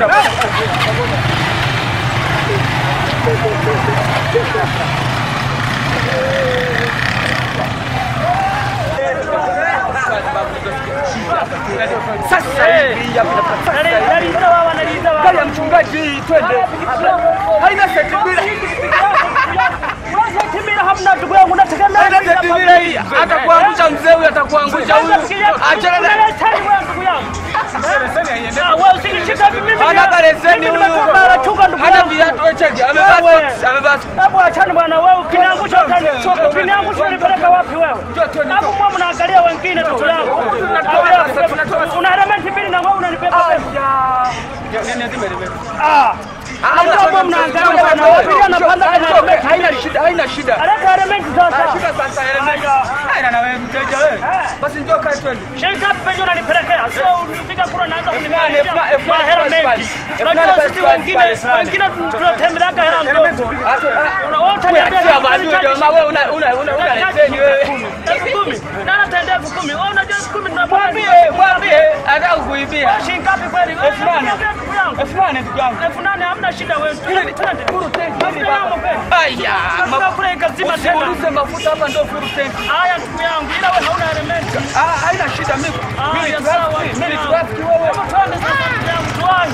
Sasa hivi hapa sasa hivi. Naliza baba, naliza baba. Gari ya mchungaji twende. Haina seti bila. Timira hamna ndugu yangu nategemea. Haina seti bila hii. Atakuangusha mzee huyu atakuangusha huyu. Achana na ndugu yangu. Ah, wewe usinishike mimi. Hana hata leseni huyu. Anachunga ndugu Hana yangu. viatu wewe cheki. Amevaa Wewe. socks, amevaa socks. Hebu achana bwana wewe ukiniangusha utani. Ukiniangusha unipeleka wapi wewe? Hapo mwa mnaangalia wengine ndugu yangu. Una elementi mbili na wewe unanibeba wewe. Ah. Hapo mnaangalia bwana wewe anapanda kama Haina shida, haina shida. Aleta elementi sasa. Shida sasa elementi. Haina na wewe mteja wewe. Basi njoo kae twende. Shirika penye unanipelekea. Sio unifika kura naanza F nane, kunipelekea. F nane, F nane, Hela F mengi. nane. Unajua F nane, sisi F nane, wengine F nane. wengine tunatembeleaka hela ndogo. Wote Achia basi jamaa wewe una una una una leseni wewe. elfu kumi. Nani ataendea elfu kumi? Wewe unajua elfu kumi tunapata. Mwambie, mwambie anataka kukuibia. Shilingi ngapi kweli? Wewe Elfu nane. unaniambia ndugu yangu. Elfu nane ndugu yangu. Elfu nane hamna shida wewe. Twende. Mafuta yangu kweli. Aya, Mafuta kule ikazima tena. usiulize mafuta hapa ndio full tank. Haya ndugu yangu, ila wewe hauna elementi. Ah, haina shida mimi. Mimi Haya ni sawa. trafiki, mimi ni trafiki wewe. Hebu twende sasa ndugu yangu tuwahi.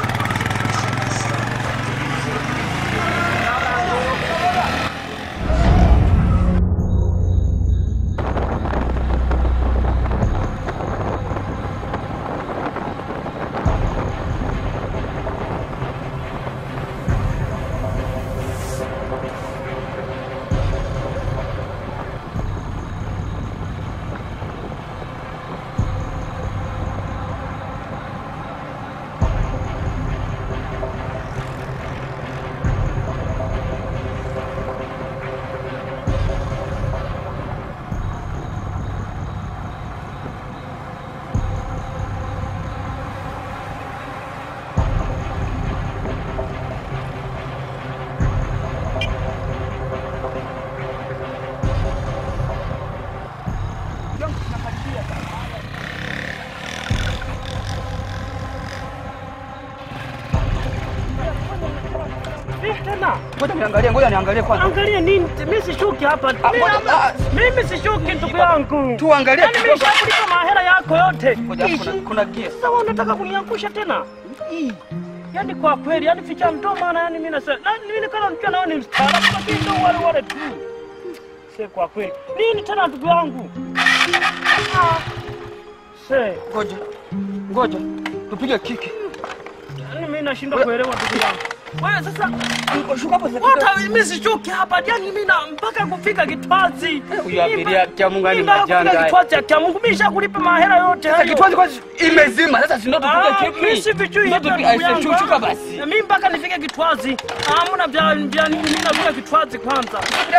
Vipi tena? Ngoja niangalie, ngoja niangalie kwanza. Angalia nini? Mimi sishuki hapa. Mimi ngoja, hapa- ah. Mimi sishuki ndugu yangu. Tuangalie Yaani mimi nishakulipa mahela yako yote. Ngoja kuna kuna gear. Sasa wewe unataka kuniangusha tena? Ii. Yaani kwa kweli, yaani ficha mdomo maana yaani mimi nasema, na mimi nikana nikiwa nao ni mstaarabu lakini ndio wale wale tu. Se kwa kweli. Nini tena ndugu yangu? Ah. Se, Ngoja. Ngoja. Tupige kiki. yaani mimi nashindwa kuelewa ndugu yangu. Wewe sasa Shuka hapo sasa. Hata mimi sichoki hapa, yani mimi na mpaka kufika Kitwazi. Huyu abiria kia Mungu ani Mimi mpaka majanga kufika haya. Kitwazi kia Mungu, mimi nishakulipa mahela yote Sasa hayo. kitwazi kwanza imezima. Sasa si ndio Ah, tupige kiki. mimi si vijui Ndio hata tupige- ndugu aise, yangu. Shuka basi. Mimi mpaka nifike Kitwazi. Hamna vya vya nini, mimi nafika Kitwazi kwanza.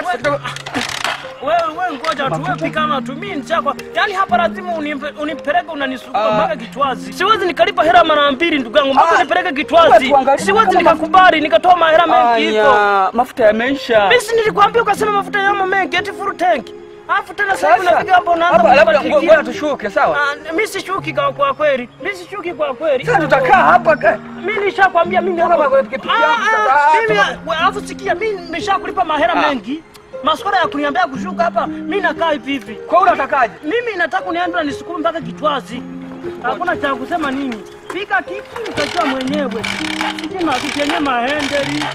Wewe wewe ngoja tu, wewe pikana tu, mimi nishakwa. Yaani hapa lazima unimpe- unipeleke unanisukuma Ah. mpaka Kitwazi. Siwezi nikalipa hela mara mbili ndugu yangu, mpaka Ah. nipeleke Kitwazi. tuangalie Siwezi kama- nikakubali nikatoa mahela mengi hivyo. Aya, mafuta yameisha. Mimi si nilikwambia ukasema mafuta yamo mengi eti full tank. Alafu tena sasa hivi Sasa unafika hapo unaanza hapa labda kunibadilikia. ngoja tushuke, sawa? Ah, Mimi sishuki kwa kwa kweli. Mimi sishuki kwa kweli. Sasa tutakaa hapa ka- Mimi nishakwambia mimi Toka hapa. kwa pikipiki Ah, yangu sasa. ah, Ah, Mimi toka. we- alafu sikia mimi nimeshakulipa mahera Ah. mengi. Maswala ya kuniambia kushuka hapa, mimi nakaa hivi hivi. Kwa hiyo unatakaje? Mimi nataka uniambie nisukume mpaka Kitwazi. Hakuna cha kusema nini. Pika kiki utajua mwenyewe. Sijima kikenye mahendeli.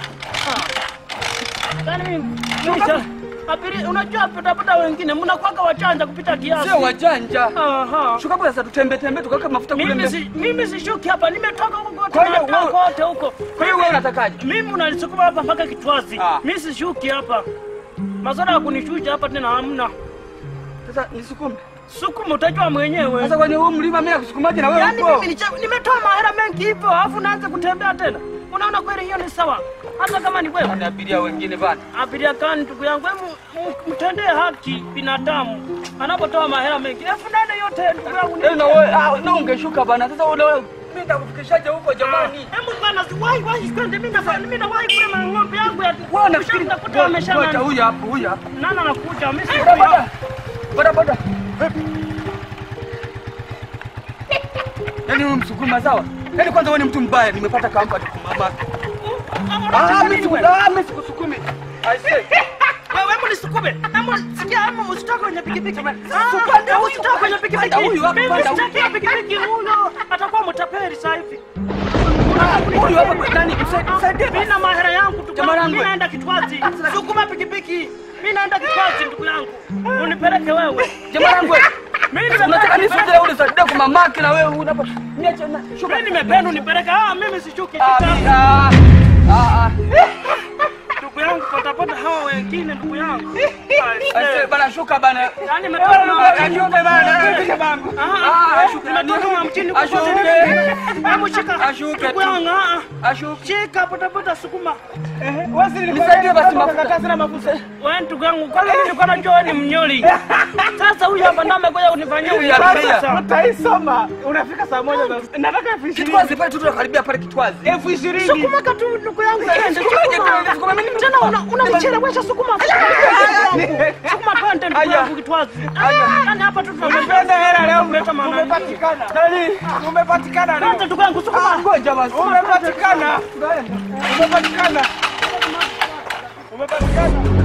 Ah. Yaani mimi mimi cha- Abiri, unajua bodaboda wengine mnakuwaga wachanja kupita kiasi. Sio wajanja. Aha. Shuka hapo sasa tutembe tembe tukaweka mafuta kule Mimi mbele. si mimi sishuki hapa, nimetoka huko kote Kwa hiyo natoka wewe- kote huko. Kwa hiyo wewe unatakaje? Mimi unanisukuma hapa mpaka Kitwazi. Ah. Mimi sishuki hapa. Maswala ya kunishusha hapa tena hamna. Sasa nisukume. Sukuma utajua mwenyewe. Sasa kwenye huu mlima mimi nakusukumaje na wewe Yaani upo? mimi nicha- nimetoa mahera mengi hivyo, alafu naanza kutembea tena. Unaona kweli hiyo ni sawa? Hata kama ni wewe. Ni abiria wengine bana. Abiria gani ndugu yangu, hebu m- mtendee haki binadamu anapotoa mahera mengi. Elfu nane yote ndugu yangu. ni- Eh, na wewe ah, na ungeshuka bana. Sasa ule mimi nitakufikishaje huko jamani? Hebu bwana, wahi wahi kwende, mimi nafanya mimi nawahi kule na ng'ombe yangu ya. Wewe unafikiri Ushakuta wameshana- Ngoja huyu hapo, huyu hapo. Nani anakuja? Mimi si Boda boda. Boda boda. Yaani huyu msukuma sawa? Yaani kwanza wewe ni mtu mbaya, nimepata kampa mama. Ah, Unataka mimi nini siku- wewe? ah, mimi sikusukumi. I say. Wewe hebu nisukume. Hebu sikia hebu usitoke kwenye pikipiki. Upande Ah, huyu, usitoke kwenye pikipiki. panda huyu hapa, Mimi panda huyu. sitaki pikipiki huyo. Atakuwa mtapeli sasa hivi. Huyu hapa nani? Msaidie. Msaidie. Mimi na mahera yangu ndugu Jamaa yangu. langu Mimi we. naenda Kitwazi. Sukuma pikipiki. Mimi naenda Kitwazi ndugu yangu. Unipeleke wewe. Jamaa langu wewe. Mimi Unataka nimependa nisije ule saidia kwa mamake na wewe unapa. Niache na shuka. Mimi nimependa unipeleke. Ah, mimi sishuki. Ah, Shuka. ah, ah, Ndugu yangu patapata hawa wengine ndugu yangu. ah. I say, bana shuka bana. Yaani nimetoka Ashuke bana. Piga bangu. Ah, ashuke. Nimetoka na mchini kwa Ashuke. Hebu shika. Ashuke Ndugu tu. yangu, ah, ah. Ashuke. Shika patapata sukuma. Nisaidie basi mafuta. Wewe ndugu yangu, kwanza mimi nilikuwa najua wewe ni mnyoli. Sasa huyu hapa ndo amekuja kunifanyia Huyu unyoli. hapa. Sasa Utaisoma. Unafika saa moja na nataka elfu ishirini. Kitwazi pale tu tunakaribia pale Kitwazi. Elfu ishirini. sukuma katu ndugu yangu twende. Sukuma, Sukuma. sukuma, mimi ni- Tena una unanichelewesha sukuma. Sukuma, Sukuma twende ndugu Aya. yangu Kitwazi. Yaani hapa tu Umependa tunapenda hela leo kuleta manani. umepatikana. Umepatikana Twende leo. ndugu yangu sukuma. Ngoja basi. Umepatikana. Umepatikana. Umepatikana.